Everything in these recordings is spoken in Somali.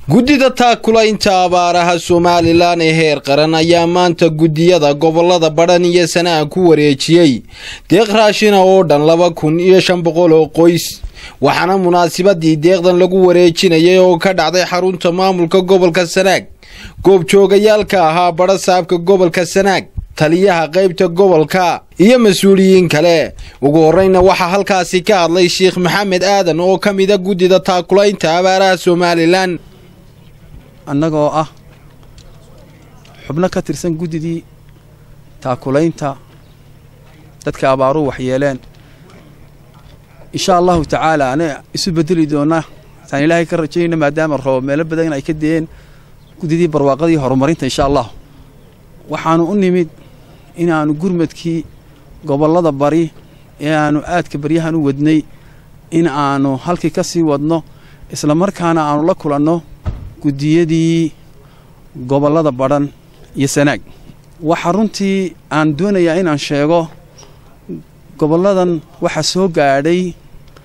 guddida taakulaynta abaaraha somalilan ee heer qaran ayaa maanta guddiyada gobolada badhan iyo sanaa ku wareejiyey deeq raashina oo dhan laba kun iyo shan boqol oo qoys waxaana munaasabadii deeqdan lagu wareejinayay oo ka dhacday xarunta maamulka gobolka sanaag goobjoogayaalka ahaa badha saabka gobolka sanaag taliyaha qaybta gobolka iyo mas-uuliyiin kale ugu horeyna waxaa halkaasi ka hadlay sheekh maxamed aadan oo ka mida guddida taakulaynta abaaraha somalilan annagoo ah xubno ka tirsan guddidii taakulaynta dadka abaaruhu waxyeeleen insha allahu tacaala ana isu bedeli doonnaa saan ilaahay ka rajaynayna maadaama roob meelo badan ay ka de'een guddidii barwaaqadii horumarinta insha allah waxaannu u nimid inaannu gurmadkii gobollada bari ee aannu aadka baryahan u wadnay in aannu halkii ka sii wadno isla markaana aannu la kulanno guddiyadii gobollada badhan iyo sanaag waxaa runtii aan doonayaa inaan sheego gobolladan waxaa soo gaadhay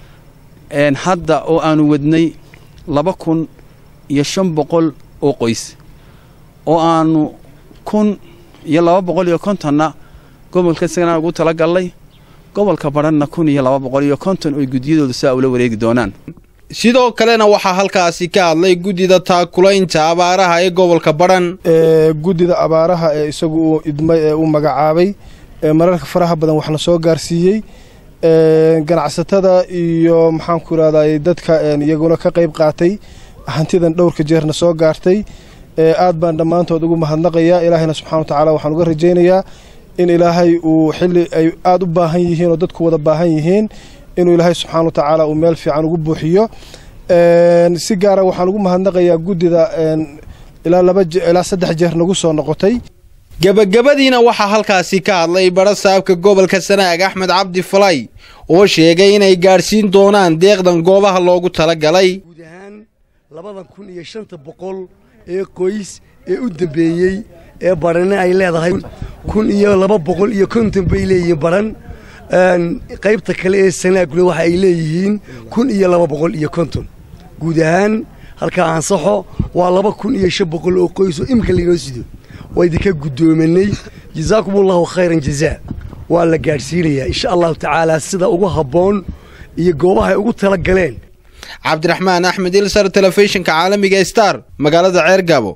hadda oo aannu wadnay laba kun iyo shan boqol oo qoys oo aannu kun iyo laba boqol iyo kontonna gobolka sanaag ugu tala gallay gobolka badhanna kun iyo laba boqol iyo konton oy guddiyadooda saa ula wareegi doonaan sidoo kalena waxaa halkaasi ka hadlay guddida taakulaynta abaaraha ee gobolka badhan guddida abaaraha ee isagu uu idmay ee uu magacaabay mararka faraha badan waxna soo gaarsiiyey ganacsatada iyo maxaanku irahday dadka iyaguna ka qayb qaatay hantidan dhowrka jeerna soo gaartay aad baan dhammaantood ugu mahadnaqayaa ilaahayna subxana wa tacaala waxaan uga rajaynayaa in ilaahay uu xilli ay aad u baahan yihiin oo dadku wada baahan yihiin inuu ilaahay subxaana wa tacaala uu meel fiican ugu buuxiyo si gaara waxaan ugu mahadnaqayaa guddida ilaa laba ilaa saddex jeer nagu soo noqotay gebagabadiina waxaa halkaasi ka hadlay badha saabka gobolka sanaag axmed cabdi falay oo sheegay inay gaadhsiin doonaan deeqdan goobaha loogu tala galay guud ahaan labadan kun iyo shanta boqol ee qoys ee u dambeeyey ee badhanna ay leedahay kun iyo laba boqol iyo konton bay leeyihiin badhan qaybta kale ee sanaaguna waxa ay leeyihiin kun iyo laba boqol iyo konton guud ahaan halkaa ansaxo waa laba kun iyo shan boqol oo qoys oo imika laynoo sido waa idinka guddoomanay jazaakumullahu khayran jazaa waa la gaadhsiinayaa insha allahu tacaala sida ugu habboon iyo goobaha ay ugu tala galeen cabdiraxmaan axmed ilsar telefishinka caalamiga star magaalada ceergabo